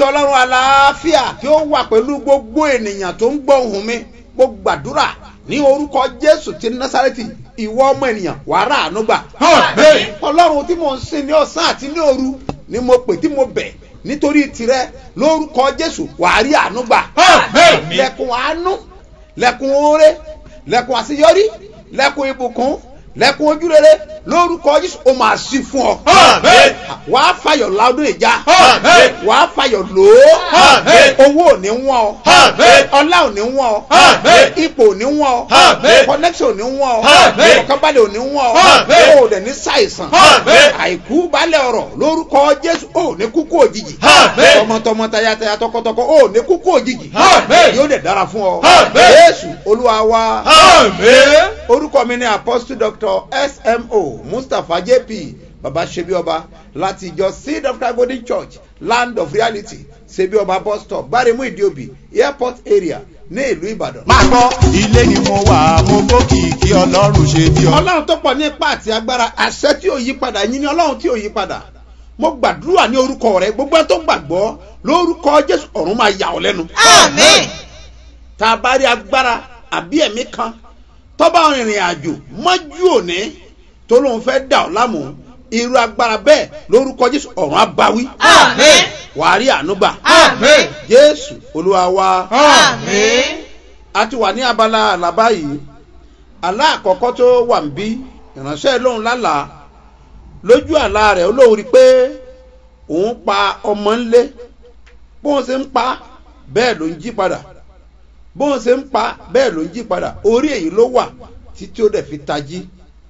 ọlọ́run àlàáfíà kí ó wà pẹ̀lú gbogbo ènìyàn tó ń gbọ́ ohùn mi mo gbàdúrà ní orúkọ jésù ti násàrẹ́tì ìwọ ọmọ ènìyàn wàrà ànúgbà. Àmín. ọlọ́run tí mò ń sìn ní ọ̀sán àti ní òru ni mo pè tí mo bẹ̀ nítorí tirẹ̀ lórúkọ jésù wàá rí ànúgbà. Àmín. lẹ́kùn àánú lẹ́kùn oore lẹ́kùn àṣeyọrí lẹ́kùn ìbùkún lẹ́kùn ojúrere lórúkọ jésù ó máa sí fún ọ. Àmín. wàá fàyọ̀ ládùn ìjà Àmín. wàá fàyọ̀ lòó Àmín. owó ò ní wọ́n ọ Àmín. ọlá ò ní wọ́n ọ Àmín. ipò ò ní wọ́n ọ Àmín. connection ò ní wọ́n ọ Àmín. ọ̀kánbalẹ̀ ò ní wọ́n ọ Àmín. o ò dẹ̀ ní ṣàìsàn Àmín. àìkú balẹ̀ ọ̀rọ̀ lórúkọ jésù o ò ní kúkú òjijì Àmín. tọmọtọmọ tayataya tọkọtọkọ o ò ní kúkú òjijì Àmín. yóò dẹ̀ dára fún ọ Àmín. jésù olúwa wa Àmín. orúkọ mi ni apostle doctor smo mustapha jp baba sebioba láti ìjọ seed of God golden church land of reality sebioba bus stop gbaremu idiobi airport area ní ìlú ìbàdàn. máa gbọ́ ilé ni mo wà mo gbókìkí ọlọ́run ṣe bí ọ. ọlọ́run tó pọ̀ ní ipá àti agbára àṣẹ tí ò yí padà yín ni ọlọ́run tí ò yí padà mo gbàdúrà ní orúkọ rẹ gbogbo ẹ tó gbàgbọ́ lórúkọ jésù ọ̀run máa yà ọ́ lẹ́nu. Àmín. tá a bá rí agbára àbí ẹ̀mí kan tọ́ba rìnrìn àjò mọ́jú òní tó lóun fẹ́ dà ọ́ lámù irú agbára bẹ́ẹ̀ lórúkọ jésù ọ̀run abawí Àmín. wàá rí ànúgbà Àmín. jésù olúwa wa Àmín. a ti wà ní abala àlàbá yìí àlá àkọ́kọ́ tó wà ń bí ìránṣẹ́ lóun lálàá lójú àlá rẹ̀ ó lóun rí i pé òun pa ọmọ ńlé bóun ṣe ń pa bẹ́ẹ̀ ló ń jí padà bóun ṣe ń pa bẹ́ẹ̀ ló ń jí padà orí èyí ló wà títí ó dẹ̀ fi tají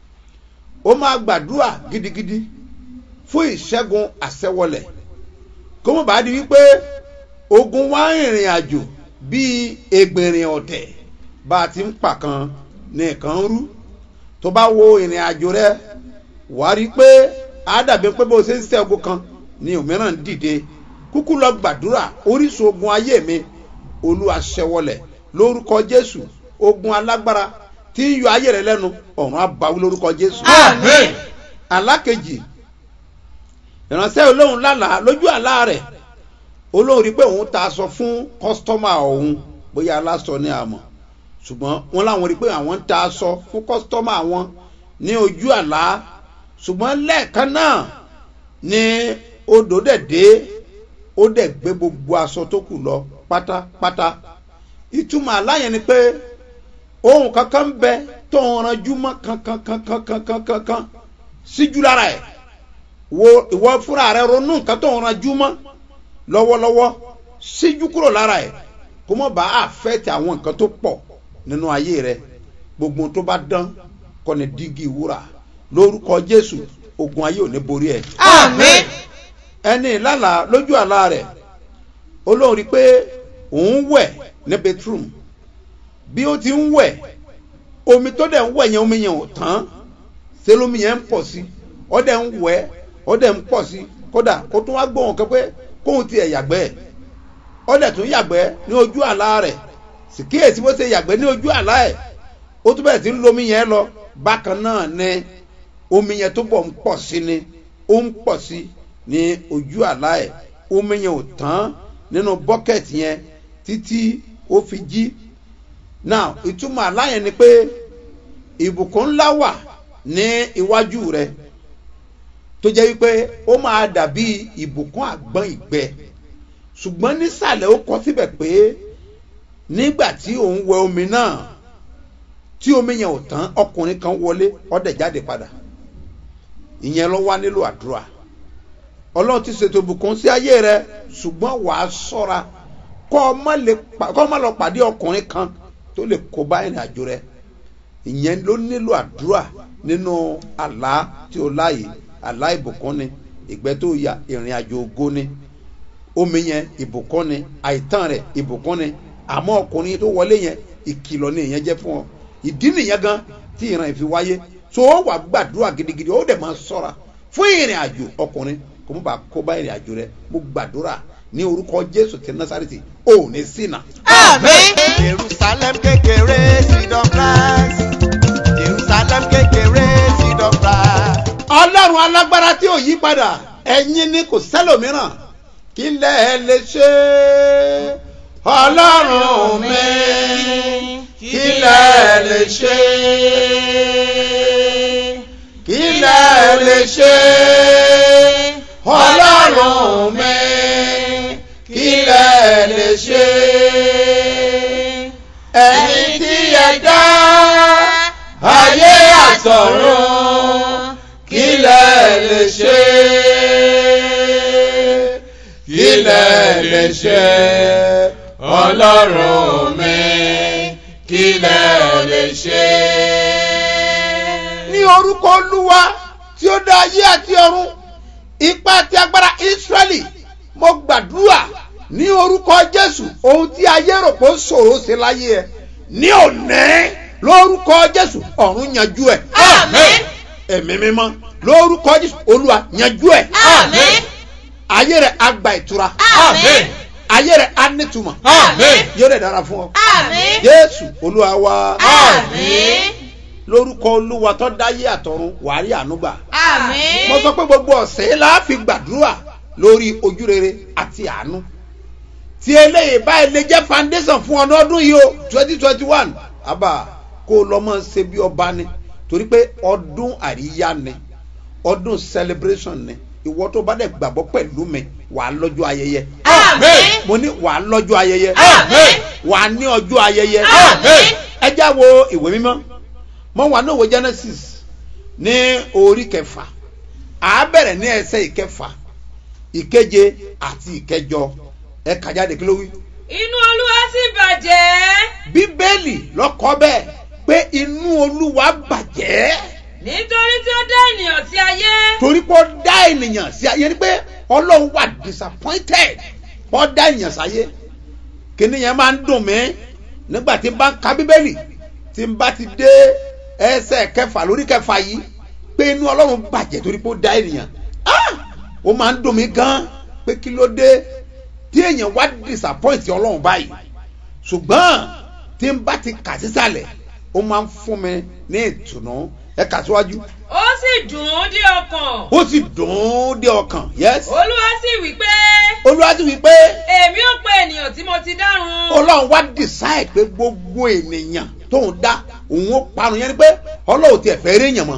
ó máa gbàdúrà gidigidi fún ìṣẹ́gun àṣẹwọlẹ̀ kó mọ̀ bá di wípé ogun wá ìrìn àjò bíi egbèrìn ọ̀tẹ̀ bá a ti ń pa kan ní nǹkan ń rú tó bá wo ìrìn àjò rẹ wà á rí i pé á dàbí pé bó ṣe ń ṣe ogun kan ní òmíràn ń dìde kúkú lọ gbàdúrà orísun ogun ayé mi olúwa ṣẹwọlẹ̀ lórúkọ jésù ogun alágbára tí ń yọ ayé rẹ lẹ́nu ọ̀run abawí lórúkọ jésù Àmín. alákejì ìránṣẹ́ olóhùn lálàá lójú àlá rẹ̀ olóhùn rí pé òun ta aṣọ fún kọ́sítọ́mà òun bóyá aláṣọ ní àmọ́ ṣùgbọ́n wọ́n láwọn rí pé àwọn ń ta aṣọ fún kọ́sítọ́mà wọn ní ojú àlá ṣùgbọ́n lẹ́ẹ̀kan náà ni odò dẹ̀ dé ó dẹ̀ gbé gbogbo aṣọ tó kù lọ pátápátá ìtumọ̀ àlá yẹn ni pé ohun kankan ń bẹ tó ń ranjú mọ́ kankankankankankankan síjú lára ẹ̀ wo ìwọ fúnra rẹ ronú nǹkan tó ń ranjú mọ́ lọ́wọ́lọ́wọ́ síjú kúrò lára ẹ̀ kó mọ̀ bá àfẹ́tì àwọn nǹkan tó pọ̀ nínú ayé rẹ gbogbo tó bá dán kọ́ ni dígí wúrà lórúkọ jésù ogun ayé ò ní borí ẹ̀ Àmín. ẹni ìlàlà lójú àlá rẹ̀ olóhùn rí i pé òun wẹ̀ ní bedroom bí ó ti ń wẹ̀ omi tó dẹ̀ ń wẹ̀ yẹn omi yẹn ò tán ṣé lómi yẹn ń pọ̀ sí ọ dẹ̀ ń wẹ̀ ọ dẹ̀ ń pọ̀ sí kódà ó tún wá gbóhùn kan pé kóhun ti ẹ̀ yàgbẹ́ ọ dẹ̀ tún yàgbẹ́ ní ojú àlá rẹ̀ sì kíyèsí bó ṣe yàgbẹ́ ní ojú àlá ẹ̀ ó tún bẹ̀rẹ̀ sí ń lomi yẹn lọ bákan náà ni omi yẹn tó bọ̀ ń pọ̀ sí ni ó ń pọ̀ sí ní ojú àlá ẹ̀ omi yẹn ò tán nínú bọ́kẹ̀tì yẹn títí ó fi jí now ìtumọ̀ àlá yẹn ni pé ìbùkún ńlá wà ní iwájú rẹ tó jẹ́ wípé ó máa dàbí ìbùkún àgbọn ìgbẹ́ ṣùgbọ́n nísàlẹ̀ ó kọ síbẹ̀ pé nígbà tí òun wẹ omi náà tí omi yẹn ò tán ọkùnrin kan wọlé ọdẹ jáde padà ìyẹn ló wá nílò àdúrà ọlọ́run ti ṣètò ìbùkún sí ayé rẹ ṣùgbọ́n wàá sọ́ra kọ́ ọ má lè pa- kọ́ ọ má lọ pàdé ọkùnrin kan tó lè kó bá ìrìn àjò rẹ ìyẹn ló nílò àdúrà nínú àlá tí o láàyè àlá ìbùkún ni ìgbẹ́ tó ya ìrìn àjò ògo ni omi yẹn ìbùkún ni àìtàn rẹ ìbùkún ni àmọ́ ọkùnrin tó wọlé yẹn ìkìlọ̀ ni ìyẹn jẹ́ fún ọ ìdí nìyẹn gan tí ìran ìfi wáyé tó o wà gbàdúrà gidigidi ó dẹ̀ máa sọ́ra fún ìrìn àjò ọkùnrin kò mú bá kó bá ìrìn àjò rẹ mo gbàdúrà ní orúkọ jésù ti násàrètì ò ní ṣìnà. Àmín. jerusalem kékeré seed of christ jerusalem kékeré seed of christ. ọlọ́run alágbára tí ò yí padà ẹ̀yin ni kò sẹ́lòmíràn kí lẹ lè ṣe ọlọ́run mi kí lẹ lè ṣe kí lẹ lè ṣe ọlọ́run mi kí lẹ lè ṣe ẹni tí ẹ dá ayé àtọ̀run kí lẹ lè ṣe kí lẹ lè ṣe ọlọ́run mi kí lẹ lè ṣe. ní orúkọ olúwa tí ó dá ayé àti ọ̀run ipá àti agbára ísírẹ́lì mo gbàdúrà ní orúkọ jésù ohun tí ayé rò pé ó ṣòro ṣe láyé ẹ ní òní lórúkọ jésù ọ̀run yanjú ẹ Àmín. ẹ̀mí mímọ́ lórúkọ jésù olúwa yanjú ẹ Àmín. ayé rẹ á gba ìtura Àmín. ayé rẹ á nítumọ̀ Àmín. yóò rẹ dára fún ọ Àmín. jésù olúwa wa Àmín. lórúkọ olúwa tó dáyé àtọ̀run wàá rí ànúgbà Àmín. mo sọ pé gbogbo ọ̀sẹ̀ yìí la fi gbàdúrà lórí ojúrere àti àánú tí eléyìí báyìí lè jẹ́ foundation fún ọ lọ́dún yìí o twenty twenty one àbá kó o lọ mọ̀ ṣe bí ọba ni torí pé ọdún àríyá ni ọdún celebration ni ìwọ tó bá dẹ̀ gbàgbọ́ pẹ̀lú mi wàá lọ́jọ́ ayẹyẹ Àmín. mo ní wàá lọ́jọ́ ayẹyẹ Àmín. wàá ní ọjọ́ ayẹyẹ Àmín. ẹ já wo ìwé mímọ́ mo wà ní òwe genesis ní orí kẹfà à bẹ̀rẹ̀ ní ẹsẹ̀ ìkẹfà ìkeje àti ìkẹjọ ẹ kà jáde kí ló wí. inú olúwa sì bàjẹ́ bíbélì lọ́kọ́ bẹ́ẹ̀ pé inú olúwa bàjẹ́ nítorí tí ó dá ènìyàn sí ayé torí pé ó dá ènìyàn sí ayé ni pé ọlọ́run wà disappointed ó dá ènìyàn sáyé kíní yẹn máa ń dùn mí nígbà tí n bá ń ka bíbélì tí n bá ti dé ẹsẹ̀ kẹfà lórí kẹfà yìí pé inú ọlọ́run bàjẹ́ torí pé ó dá ènìyàn Ah! ó máa ń dùn mí gan pé kí ló dé tí èèyàn wá disappoint ọlọ́run báyìí ṣùgbọ́n tí n bá ti kà sísàlẹ̀ ó máa ń fún mi ní ìtùnú ẹ kà síwájú ó sì dùn ún dé ọkàn ó sì dùn ún dé ọkàn yes olúwa sì wí pé olúwa sì wí pé èmi ò pe ènìyàn tí mo ti dárun ọlọ́run wá decide pé gbogbo ènìyàn tóun dá òun ó parun yẹn ni pé ọlọ́run tiẹ̀ fẹ́ rí èèyàn mọ́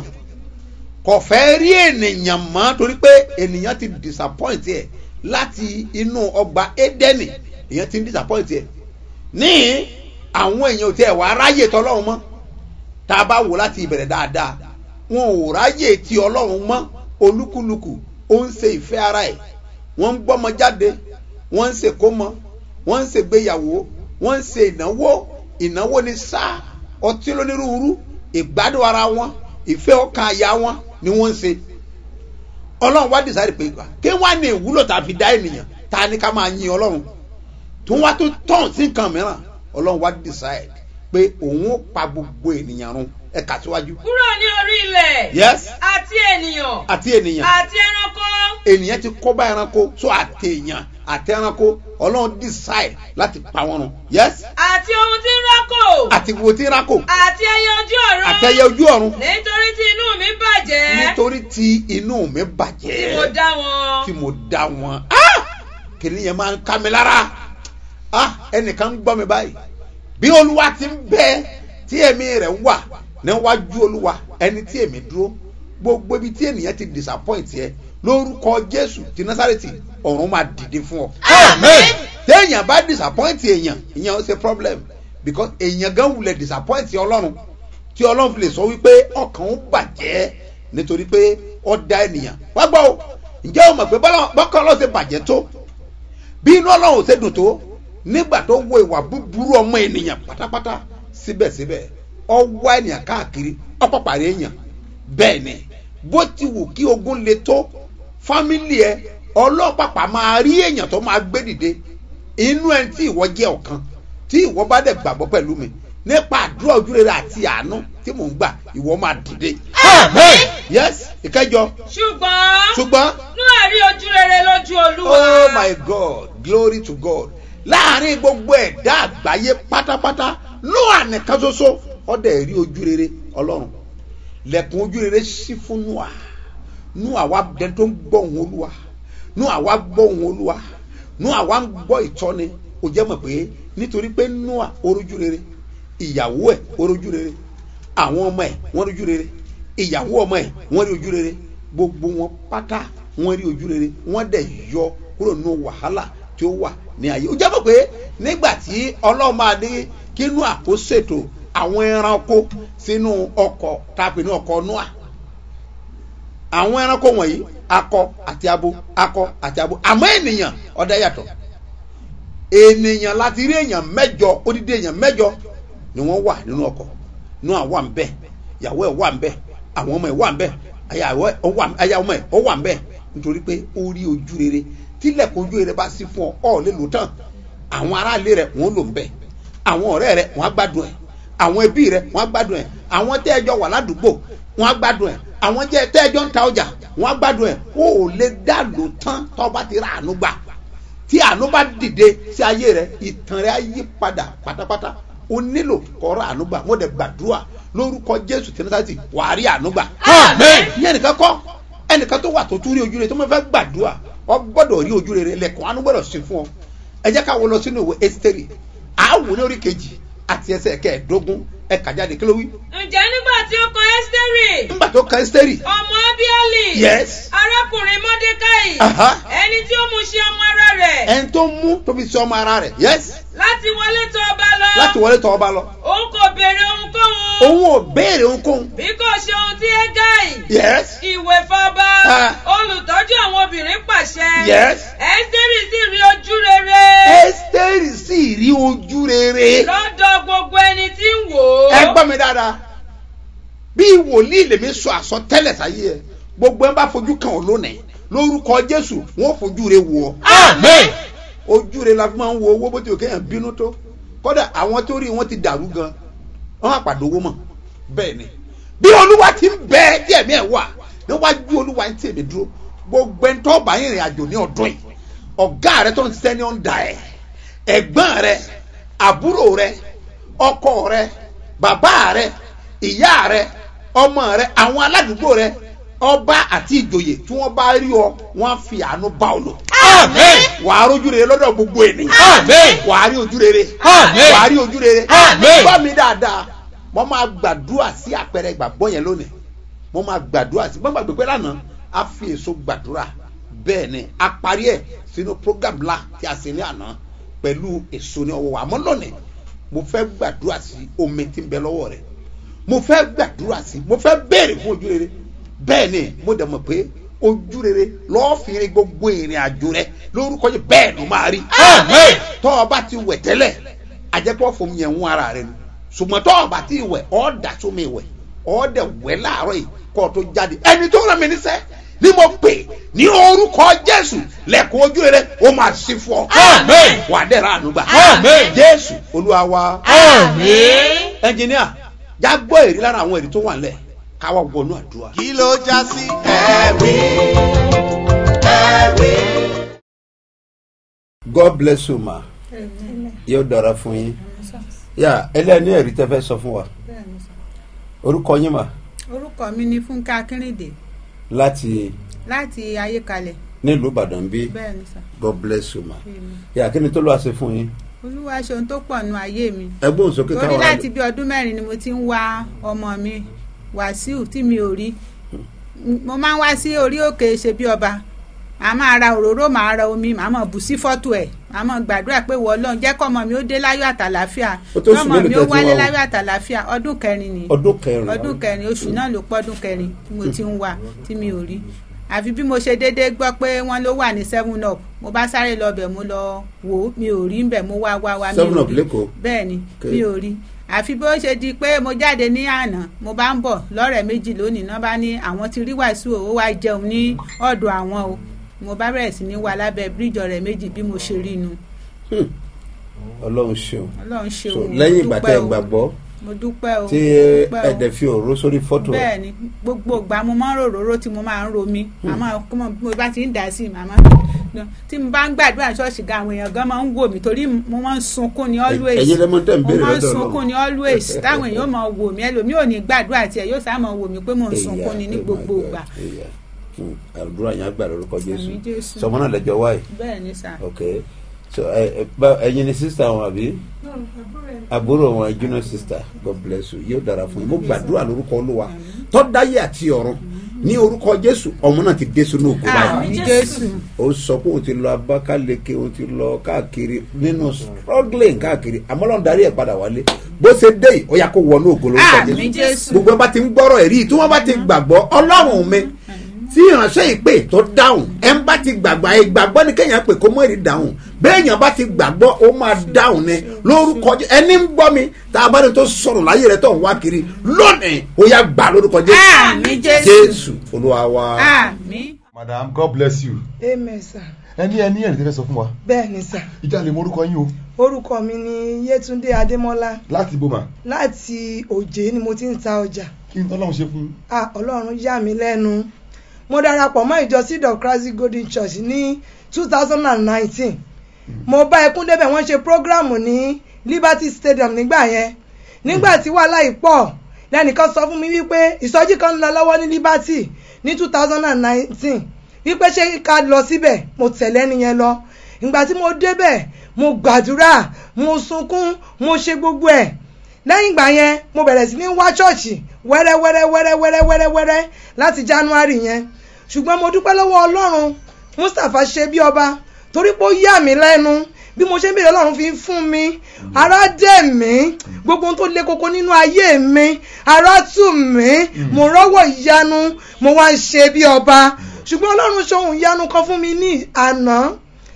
kò fẹ́ rí ènìyàn mọ́ torí pé ènìyàn ti disappoint ẹ̀ láti inú ọgbà Édẹ́nì èèyàn ti ń disappoint ẹ̀ ní àwọn èèyàn ò tiẹ̀ wá ráyè tọ́lọ́run mọ́ tá a bá wò láti ìbẹ̀rẹ̀ dáadáa wọn ò ráyè ti ọlọ́run mọ́ olúkúlùkù ó ń ṣe ìfẹ́ ara ẹ̀ wọ́n ń gbọ́mọ jáde wọ́n ń ṣèkómọ wọ́n ń ṣègbéyàwó wọ́n ń ṣe ìnáwó ìnáwó ní sáà ọtí lónírúurú ìgbádùn ara wọn ìfẹ́ ọkàn àyà wọn ni wọ́n ń ṣe ọlọ́run wá dìsáyìí pé kí wọ́n á ní ìwúlò tá a fi dá ènìyàn tá a ní ká máa yin ọlọ́run tó wá tó tọ̀n sí nǹkan mìíràn ọlọ́run wá decide pé òun ó pa gbogbo ènìyàn run ẹ kà síwájú. kúrò ní orí ilẹ̀ yes àti ènìyàn àti ènìyàn àti ẹranko ènìyàn ti kó bá ẹranko tó àti èèyàn àti ẹranko ọlọ́run decide láti pa wọn run yes àti ohun tí ń rákò àti gbogbo tí ń rákò àti ẹyẹ ojú ọ̀run àti ẹyẹ ojú ọ̀run nítorí tí inú mi bàjẹ́ nítorí tí inú mi tí mo bàjẹ́ dá wọn tí mo dá wọn Ah! kìnìún máa ń ká mi lára Ah! ẹnìkan ń gbọ́ mi báyìí bí olúwa ti ń bẹ tí ẹ̀mí rẹ̀ wà níwájú olúwa ẹni tí èmi dúró gbogbo ibi tí ènìyàn ti disappoint yẹ lórúkọ jésù ti násàrètì ọ̀run máa dìde fún ọ. Àmín. téèyàn bá disappoint èèyàn ìyẹn ó ṣe problem because èèyàn gan wulẹ̀ disappoint ọlọ́run tí ọlọ́run fi lè sọ wípé ọkàn ń bàjẹ́ nítorí pé ó dá ènìyàn wá gbọ́ o ǹjẹ́ o mọ̀ pé bọ́lá- bọ́kàn ọlọ́run ṣe bàjẹ́ tó bí inú ọlọ́run ò ṣe dùn tó nígbà tó wo ìwà búburú ọmọ ènìyàn pátápátá síbẹ̀síbẹ̀ ọ wá ènìyàn káàkiri ọ̀pọ̀ pàrọ̀ èèyàn bẹ́ẹ̀ ni bó ti wù kí ogun le tó fámìlì ẹ ọlọ́pàpà máa rí èèyàn tó máa gbé dìde inú ẹni tí ìwọ jẹ́ ọ̀kan tí ìwọ bá dẹ̀ gbàgbọ́ pẹ̀lú mi nípa àdúrà ojúrere àti àánú tí mò ń gbà ìwọ máa dìde. Àmín. yes ìkẹjọ ṣùgbọ́n ṣùgbọ́n Nóà rí ojú rere lójú olúwa oh my god glory to god láàrin gbogbo ẹ̀dá àgbáyé pátápátá Nóà nìkan ṣoṣo ọdẹ rí ojú rere ọlọ́run lẹ̀kùn ojú rere ṣí fún Nóà Nóà wá dẹni tó ń gbọ́ ohùn olúwa Nóà wá gbọ́ ohùn olúwa noa wa ń gbọ́ ìtọ́ni ó jẹ́ mọ̀ pé nítorí pé noa orójú rere ìyàwó ẹ̀ orójú rere àwọn ọmọ ẹ̀ wọ́n rójú rere ìyàwó ọmọ ẹ̀ wọ́n rí ojú rere gbogbo wọn pátá wọ́n rí ojú rere wọ́n dẹ̀ yọ kúrò nínú wàhálà tí ó wà ní ayé ó jẹ́ mọ̀ pé nígbà tí ọlọ́run máa ní kí noa kó ṣètò àwọn ẹranko sínú ọkọ̀ tàbí ní ọkọ̀ noa àwọn ẹranko wọ̀nyí akọ àti abo akọ àti abo àmọ́ ènìyàn ọ̀dà yàtọ̀ ènìyàn láti rí èèyàn mẹ́jọ odidi èèyàn mẹ́jọ ni wọ́n wà nínú ọkọ̀ noa wà ń bẹ̀ ìyàwó ẹ̀ wà ń bẹ̀ àwọn ọmọ ẹ̀ wà ń bẹ̀ aya ọmọ ẹ̀ ọ wà ń bẹ̀ nítorí pé ó rí ojú rere tílẹ̀kùn ojú rere bá sí fún ọ ọ̀ lè lò tán àwọn aráàlú rẹ̀ wọ́n lò ń bẹ̀ àwọn ọ̀rẹ́ rẹ̀ wọ́n á gbádùn ẹ̀ àwọn ẹbí rẹ̀ wọ́n á gbádùn ẹ̀ àwọn tẹ́ ẹjọ́ wà ládùúgbò wọ́n á gbádùn ẹ̀ àwọn jẹ́ tẹ́ ẹjọ́ ń ta ọjà wọ́n á gbádùn ẹ̀ ó ò lè dá lò tán tọ́ bá ti ra àánú gbà tí àánú bá dìde sí ayé rẹ̀ ìtàn rẹ̀ á yí padà pátápátá o nílò kọ́ ra àánú gbà wọ́n dẹ̀ gbàdúrà lórúkọ jésù tẹnitati wàá rí àánú gbà. Amen. ìyẹn nìkan kọ́ ẹnìkan tó wà tó tún rí ojú rere tó máa fẹ́ gbàdúrà ọ gbọ́dọ̀ rí ojú rere lẹ́kọ̀ọ́ àánú gbọ́dọ̀ sí fún ọ ẹ jẹ́ ká wọ lọ sínú ìwé ẹ́sítẹ́rì àáwò ní orí kejì àti ẹsẹ̀ kẹẹ̀ẹ́dógún ẹ kà jáde kí ló wí. ǹjẹ́ nígbà tí ó kan ẹ́sítẹ́rì nígbà tó ka ẹ́sítẹ́rì ọmọ abiali Yes. arákùnrin mọ́dékáì Aha. ẹni tí ó mú ṣe ọmọ ara rẹ̀ ẹni tó mú tó fi sí ọmọ ara rẹ̀ yes láti wọlé tọ̀ ọba lọ láti wọlé tọ́ ọba lọ òun kò béèrè ohunkóhun òun ò béèrè ohunkóhun bí kò ṣe ohun tí égáì yes ìwé fọba Ah. olùtọ́jú àwọn obìnrin pàṣẹ Yes. ẹ́sítẹ́rì sì rí ojú rere ẹ́sítẹ́rì sì rí ojú rere lọ́dọ̀ gbogbo ẹni tí ń wò ó ẹ gbọ́ mi dáadáa bí wòlíì lèmi sọ àsọtẹ́lẹ̀ sáyé ẹ gbogbo ẹ bá fojú kan ò lónìí lórúkọ jésù wọn ò fojú rẹ wò ọ Amen. ojú rẹ la fi máa ń wo owó bó ti ò kéèyàn bínú tó kódà àwọn tó rí wọn ti dàrú gan wọn àpàdé owó mọ bẹ́ẹ̀ ni bí olúwa ti ń bẹ díẹ̀ mi ẹ̀ wà níwájú olúwa ń tèmi dúró gbogbo ẹni tó bá ìrìn àjò ní ọdún yìí ọ̀gá rẹ tó ń ṣiṣẹ́ ní ọ̀ǹda ẹ̀ ẹ̀gbọ́n rẹ àbúrò rẹ ọkọ rẹ bàbá rẹ ìyá rẹ ọmọ rẹ àwọn aládùúgbò rẹ ọba àti ìjòyè tí wọ́n bá rí ọ wọ́n á fi àánú bá ọ lò Amen. wàá rójú rere lọ́dọ̀ gbogbo ènìyàn Amen. wàá rí ojú rere Amen. wàá rí ojú rere Amen. gbọ́ mi dáadáa mo máa gbàdúrà sí àpẹẹrẹ ìgbàgbọ́ yẹn lónìí mo máa gbàdúrà sí gbọ́ngbà gbẹgbẹ́ lánàá a fi èso gbàdúrà bẹ́ẹ̀ ni a parí ẹ̀ sínú program ńlá tí a sì ní àná pẹ̀lú èso ní ọwọ́ wa àmọ́ lónìí mo fẹ́ gbàdúrà sí omi tí ń bẹ lọ́wọ́ rẹ̀ mo fẹ́ gbàdúrà sí mo fẹ́ béèrè fún ojú rere bẹ́ẹ̀ ni mo dẹ̀ mọ̀ pé ojú rere lọ́ọ́ fi rin gbogbo ìrìn àjò rẹ lórúkọ yìí bẹ́ẹ̀ ló máa rí Amen. tọ́ ọ bá ti wẹ̀ tẹ́lẹ̀ àjẹpọ̀ fún yẹn ń ara rẹ nu ṣùgbọ́n tọ́ ọ bá ti wẹ̀ ọ́ dà sómi wẹ̀ ọ́ dẹ̀ wẹ̀ láàárọ̀ yìí kọ́ ọ tó jáde ẹni tó rán mi níṣẹ́ ni mo pè ní orúkọ jésù lẹ́kọ̀ọ́ ojú rere ó máa sí fún ọ Amen. wà á dẹ̀ra àánú gbà Amen. jésù olúwa wa Amen. ẹnjìníà já gbọ́ èrí lára àwọn èrí tó wà nílẹ̀ káwá wọnú àdúrà. kí ló já sí. ẹ̀rí ẹ̀rí. god bless you ma yóò dára fún yín yà ẹlẹ́ni ẹ̀rí tẹ́ fẹ́ sọ fún wa orúkọ yín mà orúkọ mi ni fúnkẹ́ akínrìndé láti láti ayékalẹ̀ nílùú ìbàdàn bí bẹ́ẹ̀ ni sà god bless you ma Amen. yà kí ni tó lọ́wọ́ ṣe fún yín olúwa ṣe ohun tó pọ̀ nù ayé mi ẹgbọ́n sókè torí káwọn láti bí ọdún mẹ́rin ni mo ti ń wá ọmọ mi wàsíù tí mi ò rí mo máa ń wá sí orí òkè ṣe bí ọba màá máa ra òróró màá ra omi màá mọ̀ bù sí fọ́tò ẹ̀ màá mọ̀ gbàdúrà pé wọ́n lọ́n jẹ́ kọ́mọ mi ó dé láyọ̀ àtàlàfíà Ó tó oṣù kọ́mọ mélòó mi tẹ́ ó ti wálé wá o? láyọ̀ àtàlàfíà ọdún kẹrin ni ọdún kẹrin ọdún kẹrin oṣù náà ló pọ́dún kẹrin tí mo ti ń wà tí mi ò rí àfi bí mo ṣe déédéé gbọ́ pé wọ́n ló wà ní seven up mo bá sáré lọ bẹ̀ mo lọ wò ó mi ò rí ń bẹ̀ mo wá wá wá mi Seven ò Up rí lẹ́kọ̀ọ́? bẹ́ẹ̀ ni Okay. mi ò rí àfi bó ṣe di pé mo jáde ní àná mo bá ń bọ̀ lọ́rẹ̀ méjì lónìí náà bá ní àwọn ti rí wàásù ó wá jẹun ní ọ̀dọ̀ àwọn o mo bá bẹ̀rẹ̀ sí ní wà lábẹ́ bíríjì ọ̀rẹ́ méjì bí mo ṣe rí inú ọlọ́run ṣeun ọlọ́run ṣe so òun lẹ́yìn ìgbà tẹ́ ẹ gbàgbọ́ mo dúpẹ́ o tí mo dúpẹ́ o ẹ̀dẹ̀ fi òró sórí fọ́tò rẹ̀ bẹ́ẹ̀ ni gbogbo ìgbà mo máa ń rò róró tí mo máa ń romi àmọ́ kí mo mo bá ti ń dà sí i màmá tí mo bá ń gbàdúrà ṣọ́ọ̀ṣì gan àwọn èèyàn gan máa ń wò mí torí mo máa ń sunkún ní always ẹ̀yin lẹ́mọ̀ tẹ́ ń mo béèrè máa ń lọ́dọ̀ sunkún ní always táwọn èèyàn máa wò mí ẹlòmíì ò ní gbàdúrà tiẹ̀ yóò sá máa wò mí pé mò ń sunkún ní ní gbogbo ìgbà Hmm, àdúrà yẹn àgbà lórúkọ jésù Àmín Jésù. sọmọ náà lẹjọ wáyé bẹ́ẹ̀ ni sà. ok so ẹ ẹ bá ẹyin ni sista wọn àbí àbúrò wọn junior sister god bless you yóò dára fún yín mo gbàdúrà lórúkọ olúwa tọ́dáyé àti ọ̀run ní orúkọ jésù ọmọ náà ti dé sínú òkú báyìí àmì jésù. ó sọ pé òun ti lọ abákáleke òun ti lọ káàkiri nínú struggling káàkiri àmọ́ lọ́n darí ẹ̀ padà wálé bó ṣe dé yìí ó yà kó wọnú ògo lórúkọ àmì jésù. gbogbo ẹ bá ti ń gbọ́rọ̀ ẹ̀rí tí wọ́n bá ti gbàgbọ́ ọlọ́run mi tí ìránṣẹ́ ìpè tó dáhùn ẹ ń bá ti gbàgbọ́ ẹ gbàgbọ́ ni kéèyàn pè kó mọ́ èrè dáhùn béèyàn bá ti gbàgbọ́ ó máa dáhùn ni lórúkọ Jé- ẹni ń gbọ́ mi tá a bá ní tó sọ̀rọ̀ láyé rẹ tó ń wá kiri lónìí ó yà gbà lórúkọ Jésù àmì jésù. Jésù olúwa wa. àmì. madam god bless you amen sir ẹni ẹni ẹni tẹ́lẹ̀ sọ fún wa bẹ́ẹ̀ ni sir ìjà lè mọ orúkọ yín o orúkọ mi ni yétúndé adémọ́lá láti boma láti òjé ni mo ti ń ta ọjà kí n tọ́lọ́run ṣe fún ah ọlọ́run yà mí lẹ́nu mo darapọ̀ mọ́ ìjọ seed of christ golden church ní two thousand and nineteen mo bá ẹkún débẹ̀ wọ́n ṣe prógráàmù ní liberty stadium nígbà yẹn nígbà tí wàhálà yìí pọ̀ lẹ́nìkan sọ fún mi wípé ìsọjí kan ń lọ lọ́wọ́ ní liberty ní two thousand and nineteen wípé ṣé ká lọ síbẹ̀ mo tẹ̀lé ẹni yẹn lọ ìgbà tí mo débẹ̀ mo gbàdúrà mo sunkún mo ṣe gbogbo ẹ̀ lẹ́yìn ìgbà yẹn mo bẹ̀rẹ̀ sí ní wá ṣọ́ọ̀ṣì wẹ́rẹ́ wẹ́rẹ́ wẹ́rẹ́ wẹ́rẹ́ wẹ́rẹ́ wẹ́rẹ́ láti january yẹn ṣùgbọ́n mo dúpẹ́ lọ́wọ́ ọlọ́run mustapha ṣe bí ọba torí pé ó yà mí lẹ́nu bí mo ṣe ń bèrè ọlọ́run fi ń fún mi ara dẹ̀ mí gbogbo ohun tó le koko nínú ayé mi ara tù mí mo rọ́wọ́ ìyanu mo wá ń ṣe bí ọba ṣùgbọ́n ọlọ́run ṣe ohun ìyanu kan fún mi ní àná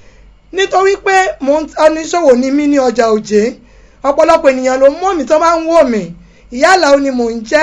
nítorí pé mo ń oníṣòwò ní mí ní ọjà òjé ọ̀pọ̀lọpọ̀ ènìyàn ló mọ̀ mí tó bá ń wò mí ìyáàlá ó ni mò ń jẹ́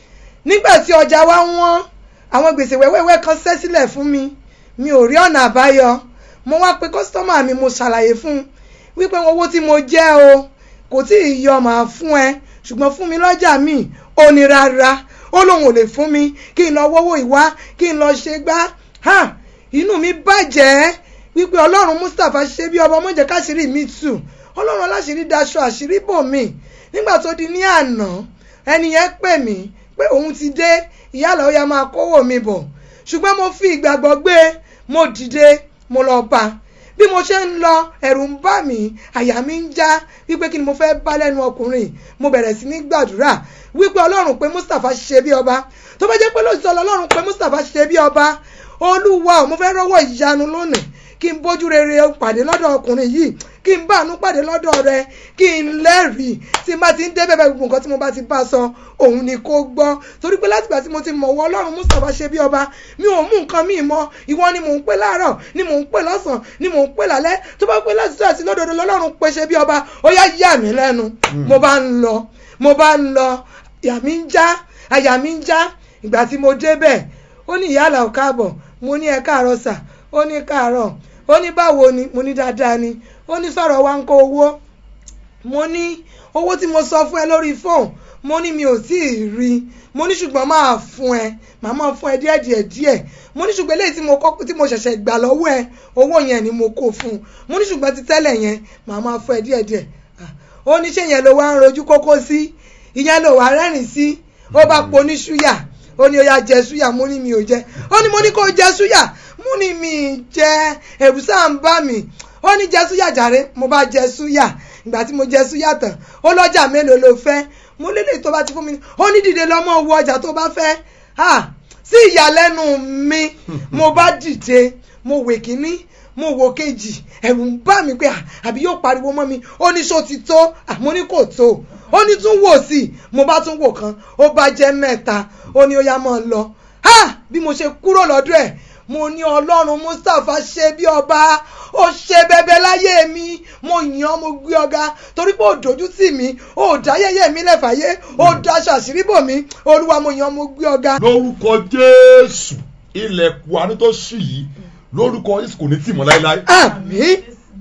nígbà tí ọjà wa wọ́n àwọn gbèsè wẹ́wẹ́wẹ́ kan ṣẹ́ sílẹ̀ fún mi mi ò rí ọ̀nà àbáyọ mo wá pe kọ́sítọ́mà mi mo ṣàlàyé fún un wípé owó tí mo jẹ́ o kò tí ì yọ màá fún ẹ ṣùgbọ́n fún mi lọ́jà mi ò ní rárá ó lóun ò lè fún mi kí n lọ wọ́wọ́ ìwá kí n lọ ṣe gbá ha inú mi bàjẹ́ wípé ọlọ́run mustapha ṣe bí ọba mọ̀jẹ̀ káṣírí mi tù ọlọ́run aláṣírí daṣọ àṣírí bò mí nígbà tó di ní àná ẹni yẹn pè mí pé òun ti dé ìyálà ó yá máa kówó mi bọ̀ ṣùgbọ́n mo fi ìgbàgbọ́ gbé mo dìde mo lọ bá bí mo ṣe ń lọ ẹ̀rù ń bà mí àyà mi ń já wípé kí ni mo fẹ́ bá lẹ́nu ọkùnrin mo bẹ̀rẹ̀ sí ní gbàdúrà wípé ọlọ́run pé mustapha ṣe bí ọba tó bá jẹ́ pé lóòótọ́ ọlọ́run pé mustapha ṣe bí ọba olúwa ò mo fẹ́ rọ́wọ́ ìyanu lónìí kí n bójú rere pàdé lọ́dọ̀ ọkùnrin yìí kí n bá àánú pàdé lọ́dọ̀ rẹ kí n lẹ́rìí tí n bá ti ń dé bẹ́ẹ̀ gbogbo nǹkan tí mo bá ti bá a sọ òun ni kó gbọ́ torí pé látìgbà tí mo ti mọ̀ wọ́ ọlọ́run mustapha ṣe bí ọba mi ò mú nǹkan míì mọ́ ìwọ ni mò ń pè láàárọ̀ ni mò ń pè lọ́sàn ni mò ń pè lálẹ́ tó bá pè lásìkò àti lọ́dọọdọ lọ́lọ́run pè ṣe bí ọba ó yá yà mí lẹ́nu mo bá ń lọ mo bá ń lọ àyà mi ń já àyà mi ń já ìgbà tí mo débẹ̀ ó ní ìyá àlàó káàbọ̀ mo ní ẹ káàárọ̀ sà ó ní káàárọ̀ ó ní báwo ni mo ní dáadáa ni ó ní sọ̀rọ̀ wa ń kó owó mo ní owó tí mo sọ fún ẹ lórí fóònù mo ní mi ò tí ì rí mo ní ṣùgbọ́n máa fún ẹ màá máa fún ẹ díẹ̀ díẹ̀ díẹ̀ mo ní ṣùgbọ́n eléyìí tí mo kọ́ tí mo ṣẹ̀ṣẹ̀ gbà lọ́wọ́ ẹ owó yẹn ni mo kó fún un mo ní ṣùgbọ́n ti tẹ́lẹ̀ yẹn màá máa fún ẹ díẹ̀ díẹ̀ ó ní ṣé yẹn ló wá ń rojú kókó sí ìyẹn ló wá rẹ́rìn sí ó bá po ní ṣúyà ó ní ó yá jẹ ṣúyà mo ní mi ò jẹ ó ní mo ní kó jẹ ṣúyà mo ní mi ì jẹ ẹ̀rù sáà ń bá mi ó ní jẹ súyà jàre mo bá jẹ súyà ìgbà tí mo jẹ súyà tán ó lọ́jà mélòó ló fẹ́ mo lélẹ̀ tó bá ti fún mi ó ní dìde lọ́mọ wo ọjà tó bá fẹ́ ah sí ìyàlẹ́nu mi mo bá dìde mo wè kíní mo wò kejì ẹ̀rù ń bà mí pé àbí yóò pariwo mọ́ mi ó ní ṣó ti tó àmọ́ ní kò tó ó ní tún wò sí i mo bá tún wò kan ó bá jẹ́ mẹ́ta ó ní ó yá máa lọ ha bí mo ṣe kúrò lọ́dọ̀ ẹ̀ mo ní ọlọ́run mustapha ṣe bí ọba ó ṣe bẹbẹ láyé mi mo yàn án mo gbé ọ̀gá torí pé ó dojú tì mí ó dá yẹ̀yẹ́ mi lẹ́fàáyé ó daṣọ àṣírí bò mí olúwa mo yàn án mo gbé ọ̀gá. lórúkọ jésù ilẹ̀kùn àánú tó ṣì yìí lórúkọ jésù kò ní tì mọ́ láéláé àmín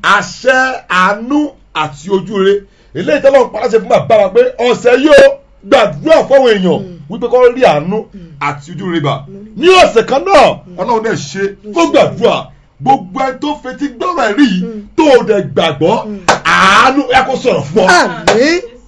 àṣẹ àánú àti ojúre eléyìí tọ́lọ́ paláṣẹ fún bàbá wa pé ọ̀sẹ̀ yóò gbàdúrà fáwọn èèyàn wípé kọ́ rí àánú àti ojúre bá ní ọ̀sẹ̀ kan náà ọlọ́run náà ṣe kó gbàdúrà gbogbo ẹni tó fetí gbọ́rọ̀ ẹ̀rí yìí tó o dẹ̀ gbàgbọ́ àánú ẹ kó sọ̀rọ̀ fún ọ àmín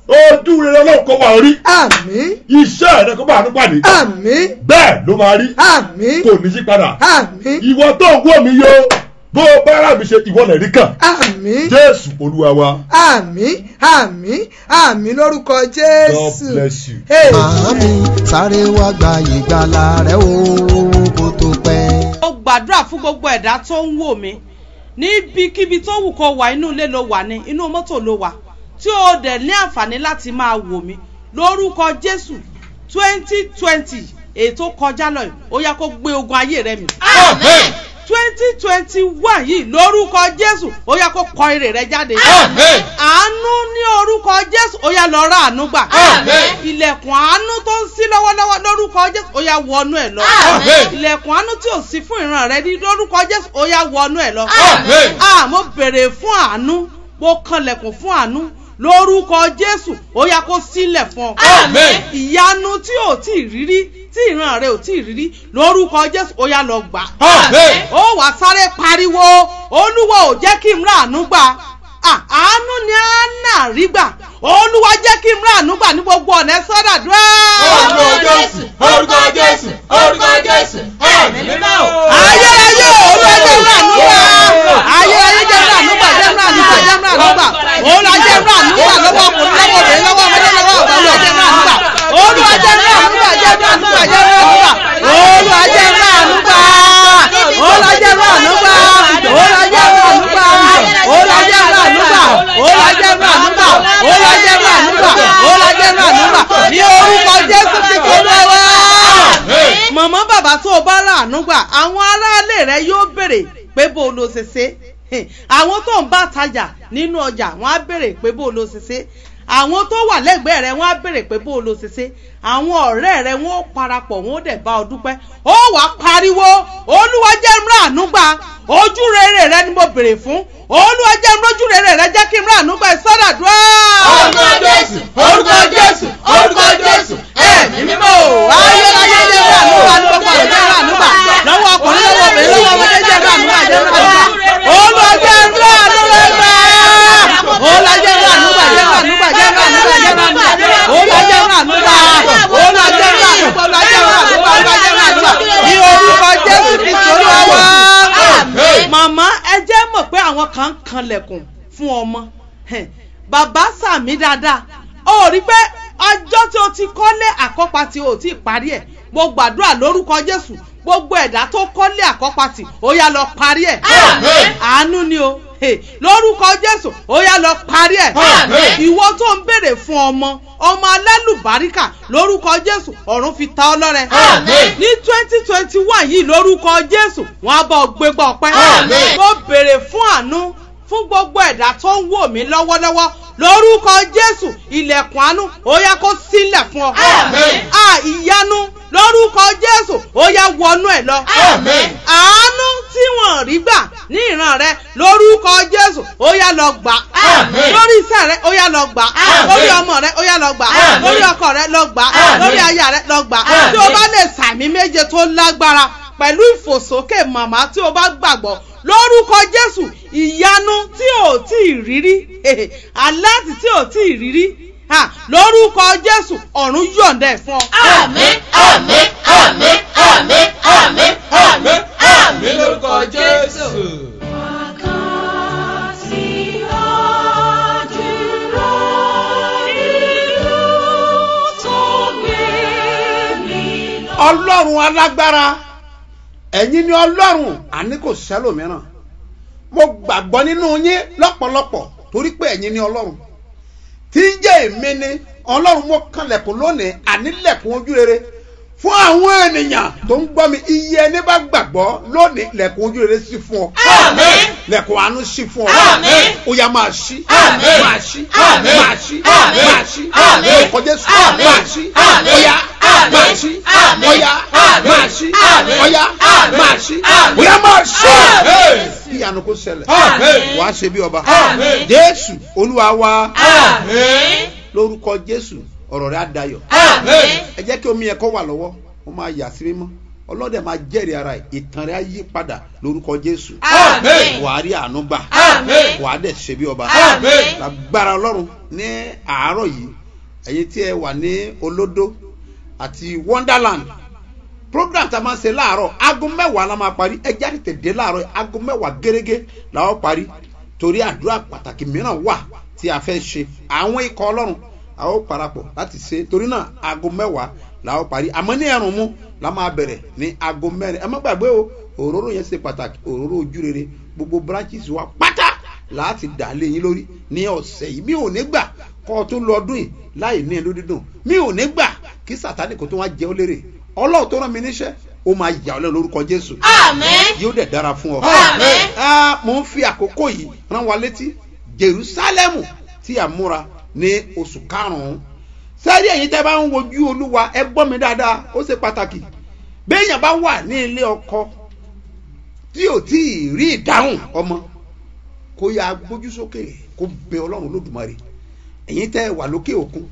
ojú rere ọlọ́run kó wà orí àmín iṣẹ́ rẹ kó bá àánú pàdé àmín bẹ́ẹ̀ ló máa rí àmín kò ní yí padà àmín ìwọ tó ń wò mí yó bó o bá rà mí ṣe ìwọ lè rí kàn àmín jésù olúwa wa àmín àmín àmín lórúkọ god jésù bless you. Màámi sáré wá gba ìgbàlà rẹ o kó tó pẹ́. ó gbàdúrà fún gbogbo ẹ̀dá tó ń wò mí níbikíbi tó wù kó wà inú ilé ló wà ní inú mọ́tò ló wà tí ó dẹ̀ ní àǹfààní láti máa wò mí lórúkọ jésù twenty twenty ètò kọjá lọ yìí ó yá kó gbé ogun ayé rẹ mì Amen. twenty twenty one yìí lórúkọ jésù ó yá kó kọ èrè rẹ jáde Amen. àánú ní orúkọ jésù ó yá lọ rà àánú gbà Amen. ilẹ̀kùn àánú tó ń ṣí lọ́wọ́lọ́wọ́ lórúkọ jésù ó yá wọnú ẹ̀ lọ Amen. ilẹ̀kùn àánú tí ò sí fún ìran rẹ ní lórúkọ jésù ó yá wọnú ẹ̀ lọ Amen. ah mo bèrè fún àánú mo kanlẹ̀kùn fún àánú lórúkọ jésù ó yá kó sílẹ̀ fún ọ Amen. ìyanu tí ò tí ì rírí tí ìran rẹ ò tí ì rírí lórúkọ jésù ó yá lọ gbà Amen. ó wàá sáré pariwo olúwa ò jẹ́ kí n rà àánú gbà Ah, àánú ni àánà rí gbà olúwa jẹ́ kí n rà àánú gbà ní gbogbo ọ̀nà ẹ̀ sọ́dà dúró. Orúkọ Jésù, orúkọ Jésù, orúkọ Jésù, ẹ̀mí mímọ́ o. ayérayé olúwa jẹ́ rà àánú gbà ayérayé jẹ́ rà àánú gbà jẹ́ rà àánú gbà jẹ́ rà àánú gbà olúwa jẹ́ rà àánú gbà lọ́wọ́ ọkùnrin lọ́wọ́ obìnrin lọ́wọ́ ọmọdé lọ́wọ́ ọ̀gá olúwa jẹ́ rà àánú gbà olúwa jẹ́ rà àánú gbà jẹ́ rà àánú gbà jẹ́ rà àánú gbà olúwa jẹ́ rà àánú gbà olúwa jẹ́ rà àánú gbà olúwa jẹ́ rà àánú gbà olúwa jẹ́ rà àánú gbà olúwa jẹ́ rà àánú gbà olúwa jẹ́ rà àánú gbà olúwa jẹ́ rà àánú gbà ní orúkọ jésù ti kó lọ́wọ́ mọ̀mọ́ bàbá tó o bá ràánú gbà àwọn aráalé rẹ yóò béèrè pé bó o lo ṣe ṣe Hìn, àwọn tó ń bá tajà nínú ọjà wọn á béèrè pé bó o lo ṣe ṣe àwọn tó wà lẹ́gbẹ̀ẹ́ rẹ wọ́n á béèrè pé bó o lo ṣe ṣe àwọn ọ̀rẹ́ rẹ wọ́n ó parapọ̀ wọ́n ó dẹ̀ bá ọ dúpẹ́ ó wàá pariwo olúwa jẹ́ n ràánú gbà ojú rere rẹ ni mo béèrè fún olúwa jẹ́ n rójú rere rẹ jẹ́ kí n ràánú gbà ìsọdàdúrà. Orúkọ Jésù, orúkọ Jésù, orúkọ Jésù, ẹ̀mí mímọ́ o. ayérayé jẹ́ ràánú gbà ní gbogbo ọ̀rọ̀ jẹ́ ràánú gbà lọ́wọ́ ọkùnrin lọ́wọ́ obìnrin lọ́wọ́ ọmọdé jẹ́ ràánú gbà jẹ́ ràánú gbà olúwa jẹ́ ràánú rẹ gbà olúwa jẹ́ ràánú gbà jẹ́ ràánú gbà jẹ́ ràánú gbà jẹ́ ràánú gbà olúwa jẹ́ ràánú gbà olúwa jẹ́ ràánú gbà olúwa jẹ́ ràánú gbà olúwa jẹ́ ràánú gbà ní orúkọ jésù kristu olúwa wá. màmá ẹ jẹ́ mọ̀ pé àwọn kan ń kanlẹ̀kùn fún ọmọ Hẹ̀, bàbá sàmí dáadáa ó rí pé ọjọ́ tí o ti kọ́lé àkọ́pàtì ò tí ì parí ẹ̀ mo gbàdúrà lórúkọ jésù gbogbo ẹ̀dá tó kọ́lé àkọ́pàtì ó yá lọ parí ẹ̀ Àmín. àánú ni o Hey, lórúkọ jésù ó yá lọ parí ẹ̀ Àmín. ìwọ tó ń béèrè fún ọmọ ọmọ alálùbáríkà lórúkọ jésù ọ̀run fi ta ọ́ lọ́rẹ Àmín. ní twenty twenty one yìí lórúkọ jésù wọn á bọ̀ gbégbá ọpẹ́ Àmín. mo béèrè fún àánú fún gbogbo ẹ̀dá tó ń wò mí lọ́wọ́lọ́wọ́ lórúkọ jésù ilẹ̀kùn àánú ó yá kó sílẹ̀ fún ọ. Àmín. a ìyanu lórúkọ jésù ó yá wọnú ẹ̀ lọ. Àmín. àánú tí wọ́n rí gbà ní ìran rẹ lórúkọ jésù ó yá lọ gbà. Àmín. lórí iṣẹ́ rẹ ó yá lọ gbà. Àmín. lórí ọmọ rẹ ó yá lọ gbà. Àmín. lórí ọkọ rẹ lọ gbà. Àmín. lórí aya rẹ lọ gbà. Àmín. tí o bá lè sàmì méje tó lágbára pẹ̀lú ìfòsókè màmá tí o bá gbàgbọ́ lórúkọ jésù ìyanu tí ò tí ì rírí aláàtì tí ò tí ì rírí ha, lórúkọ jésù ọ̀run yọ̀ǹda ẹ̀ fún ọ. Àmín, àmín, àmín, àmín, àmín, àmín, àmín lórúkọ Jésù. ọlọ́run alágbára ẹ̀yin ni ọlọ́run àní kò sẹ́lòmíràn mo gbàgbọ́ nínú yín lọ́pọ̀lọpọ̀ torí pé ẹ̀yin ni ọlọ́run tí ń jẹ́ èmi ni ọlọ́run mo kanlẹ̀kùn lónìí ànílẹ̀kùn ojú rere fún àwọn ènìyàn tó ń gbọ́ mi iye ẹni bá gbàgbọ́ lónìí lẹ̀kùn ojú rere sí fún ọ Àmín. lẹ̀kùn àánú sí fún ọ Àmín. ó yá máa ṣí Àmín. máa ṣí Àmín. máa ṣí Àmín. máa ṣí Àmín. lórúkọ Jésù Àmín. máa ṣí Àmín. ó yá Àmín. máa ṣí Àmín. ó yá Àmín. máa ṣí Àmín. ó yá Àmín. máa ṣí Àmín. ó yá máa ṣí Àmín. kí ìyanu kó ṣẹlẹ̀ Àmín. wàá ṣe bí ọba Àmín. Jésù Olúwa wa Àmín. lórúkọ Jésù ọ̀rọ̀ rẹ̀ á dayọ̀ Àmín. ẹ jẹ́ kí omi yẹn kó wà lọ́wọ́ ó máa yà sí mímọ́ ọlọ́dẹ máa jẹ́rìí ara ẹ̀ ìtàn rẹ̀ á yí padà lórúkọ jésù Àmín. wàá rí àánú gbà Àmín. wàá dẹ̀ ṣe bí ọba Àmín. lágbára ọlọ́run ní àárọ̀ yìí ẹ̀yin tí ẹ wà ní olódó àti wonderland program tá a máa ń ṣe láàárọ̀ aago mẹ́wàá la máa parí ẹ jáde tèdè láàárọ̀ yìí, aago mẹ́wàá gẹ́gẹ́ la ó parí torí àdúrà pàtàkì mìíràn wà tí a fẹ́ ṣe àwọn ikọ̀ ọlọ́run a ó parapọ̀ láti ṣe torí náà aago mẹ́wàá la ó parí àmọ́ ní ẹ̀rùn mú la máa bẹ̀rẹ̀ ní aago mẹ́rin ẹ má gbàgbé o òróró yẹn ṣe pàtàkì òróró ojú rere gbogbo branches wa pátá láti dà lé yín lórí ní ọ̀sẹ̀ yìí mi ò ní gbà kọ́ ọ tó lọ ọdún yìí láì ní ẹnu dídùn mi ò ní gbà kí sàtánì kò tó wá jẹ́ ó lérè ọlọ́run tó rán mi níṣẹ́ ó máa yà ọ́ lẹ́nu lórúkọ jésù Àmín. yóò dẹ̀ dára fún ọ. Àmín. Ah, mo ń fi àkókò yìí rán wa létí jerusalem tí a múra ní oṣù karùn-ún sẹ́rí ẹ̀yin tẹ́ bá ń wojú olúwa ẹ gbọ́ mi dáadáa ó ṣe pàtàkì béèyàn bá wà ní ilé ọkọ tí ò tí ì rí ìdáhùn ọmọ kó yá gbójú sókè kó bẹ ọlọ́run lódùmarè ẹ̀yin tẹ́ wà lókè òkun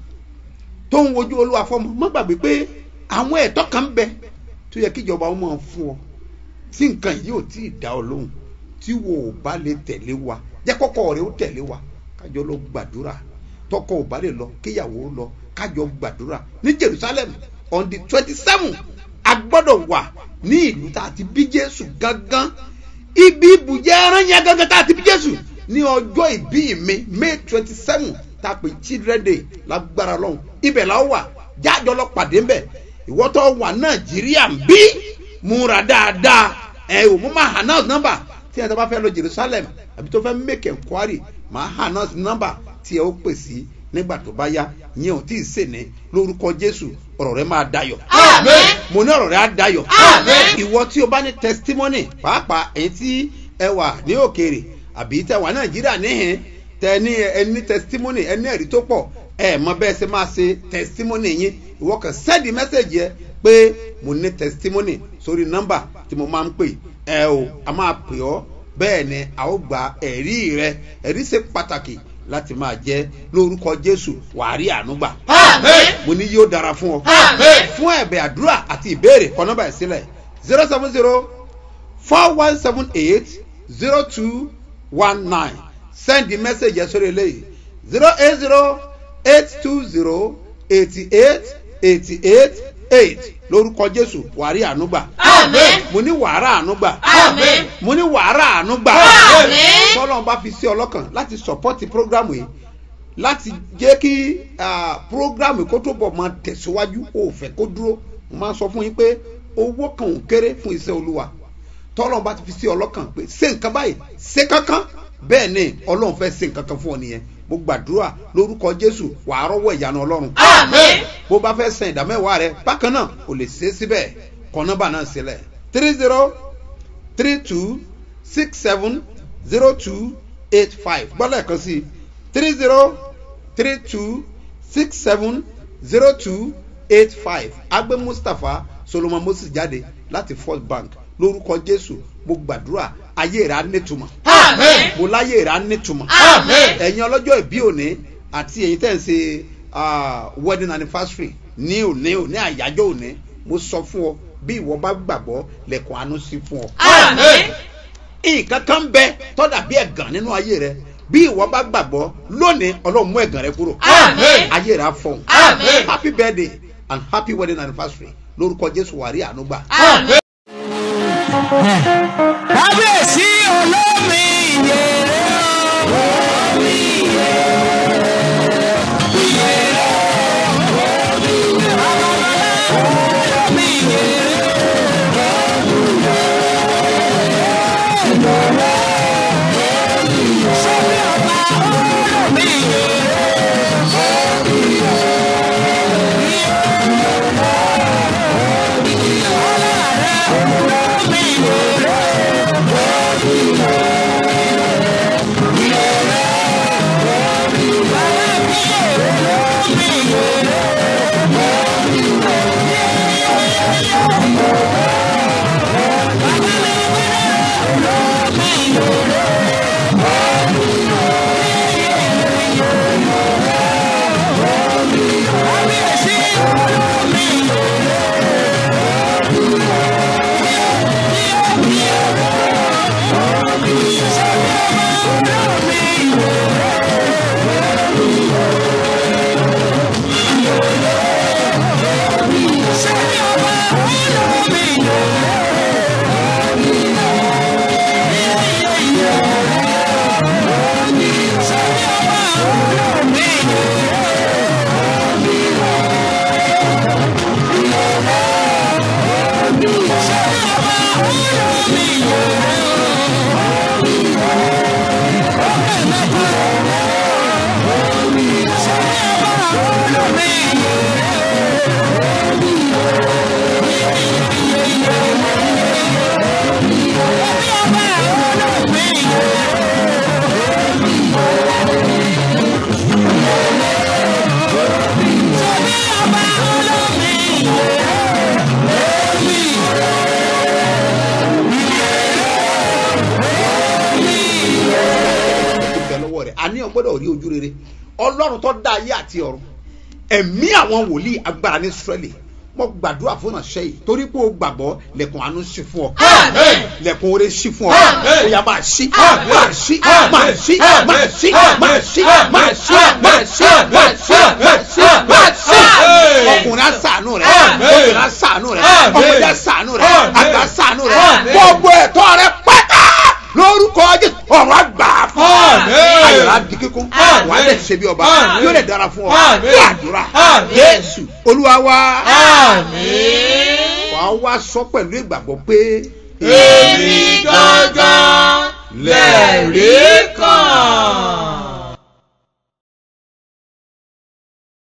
tó ń wojú olúwa fọmọ má gbàgbé pé àwọn ẹ̀tọ́ kan ń bẹ tó yẹ kíjọba ó máa fún ọ tí nǹkan yìí ò tí ì dá ọ lóhùn tí wo ò bá lè tẹ̀lé wa jẹ́ kọ́kọ́ rẹ ó tẹ̀lé wa kájọ lọ gbàdúrà tọkọ ò bá lè lọ kíyàwó ó lọ kájọ gbàdúrà ní jerusalem on the twenty seven a gbọ́dọ̀ wà ní ìlú tá a ti bí jésù gangan ibi ibùjẹ́ ẹran yẹn gangan tá a ti bí jésù ní ọjọ́ ìbí mi may twenty seven tá a pè children day lágbára lọ́hùn ibẹ̀ la ó wà jájọ lọ pàdé ńbẹ̀ ìwọ́tọ̀ wà nàìjíríà ń bí múra dáadáa ẹ ò mú máa announce number tí ẹ tó bá fẹ́ lọ jerusalem àbí tó fẹ́ make enquiry máa announce number tí ẹ ó pè sí nígbà tó bá yá yẹn ò tí ì sè ní lórúkọ jésù ọ̀rọ̀ rẹ máa dayọ̀ Àmín. mo ní ọ̀rọ̀ rẹ á dayọ̀ Àmín. ìwọ tí o bá ní testimony pàápàá èyí tí ẹ wà ní òkèèrè àbí tẹ wà nàìjíríà níhìn tẹ ní ẹ ní testimony ẹ ní ẹ̀rí tó pọ̀ ẹ mọ bẹ́ẹ̀ ṣe máa ṣe testimony yín ìwọ kan send message yẹ pé mo ní testimony sórí nọ́mbà tí mo máa ń pè ẹ o a máa pè ọ́ bẹ́ẹ̀ ni a ó gba ẹ̀rí rẹ ẹ̀rí ṣe pàtàkì láti máa jẹ́ lórúkọ jésù wàá rí àánú gbà Àmín. mo ní yóò dára fún ọ Àmín. fún ẹ̀bẹ̀ àdúrà àti ìbéèrè kọ nọ́mbà ẹ̀ sílẹ̀ zero seven zero four one seven eight zero two one nine send the message yẹn sórí eléyìí zero eight zero eight two zero eighty eight eighty eight eight lórúkọ jésù wàrí ànúgbà Àmín. mo ní wàrà ànúgbà Àmín. mo ní wàrà ànúgbà Àmín. tọ́lọ́n bá fi sí ọlọ́kàn láti sọ̀pọ́tì prógrámù yìí láti jẹ́ kí ah, prógrámù kó tó bọ̀ máa tẹ̀síwájú ó fẹ́ kó dúró mo máa sọ fún yín pé owó kan ò kéré fún iṣẹ́ olúwa tọ́lọ́n bá ti fi sí ọlọ́kàn pé ṣé nǹkan báyìí ṣé kankan bẹ́ẹ̀ ni ọlọ́run fẹ́ ṣe nǹkan kan fún ọ nìyẹn mo gbàdúrà lórúkọ jésù wàá rọ́wọ́ ìyanu ọlọ́run Àmín. bó bá fẹ́ san ìdámẹ́wàá rẹ bákan náà kò lè ṣe é síbẹ̀ kọ nọ́mbà náà sílẹ̀ three zero three two six seven zero two eight five gbọ́dọ̀ ẹ̀kan sí three zero three two six seven zero two eight five agbe mustapha solomon moses jáde láti first bank lórúkọ jésù mo gbàdúrà ayé rẹ á nítumọ̀ Àmín. mo láyé rẹ á nítumọ̀ Àmín. ẹ̀yin ọlọ́jọ́ ìbí òní àti ẹ̀yin tẹ̀ ń ṣe ah, wedding anniversary ní òní òní àyájọ́ òní mo sọ fún ọ bí ìwọ bá gbàgbọ́ lẹ́kùn àánú sí fún ọ. Àmín. nǹkan kan bẹ tọ́dà bí ẹ̀gàn nínú ayé rẹ bí ìwọ bá gbàgbọ́ lónìí ọlọ́run mú ẹ̀gàn rẹ kúrò. Àmín. ayé rẹ á fọ̀hún. Àmín. happy birthday and happy wedding anniversary lórúkọ jésù wàrí àánú gbà. Àmín. kábíyèsí olómi ìyèrè olómi ìyèrè ìyèrè olómi ìyèrè sọ́bí ọba olómi ìyèrè olómi ìyèrè. gbọ́dọ̀ rí ojú rere ọlọ́run tó dá ayé àti ọ̀run ẹ̀mí àwọn wòlíì agbára ní israẹli mo gbàdúrà fún ọ̀nàṣẹ́ yìí torí pé o gbàgbọ́ lẹ̀kùn àánú sí fún ọ Àmín. lẹ̀kùn oore sí fún ọ Àmín. ó yá máa ṣí Àmín. máa ṣí Àmín. máa ṣí Àmín. máa ṣí Àmín. máa ṣí Àmín. máa ṣí Àmín. máa ṣí máa ṣí máa ṣí máa ṣí Àmín. ọkùnrin àṣàánú rẹ Àmín. obìnrin àṣàánú rẹ Àmín. ọmọdé àṣàánú rẹ Àmín. àgbà àṣàánú rẹ Àmín. gbogbo ẹ̀tọ́ rẹ pátá lórúkọ jésù ọ̀rọ̀ àgbà fún ọ Àmín. ayọ̀rọ̀ àdì kíkún Àmín. wà á dẹ̀ ṣe bí ọba Àmín. yóò dẹ̀ dára fún ọ Àmín. fún àdúrà Àmín. jésù olúwa wa Àmín. wà á wá sọ pẹ̀lú ìgbàgbọ́ pé Èmi gangan lẹ̀rí kan.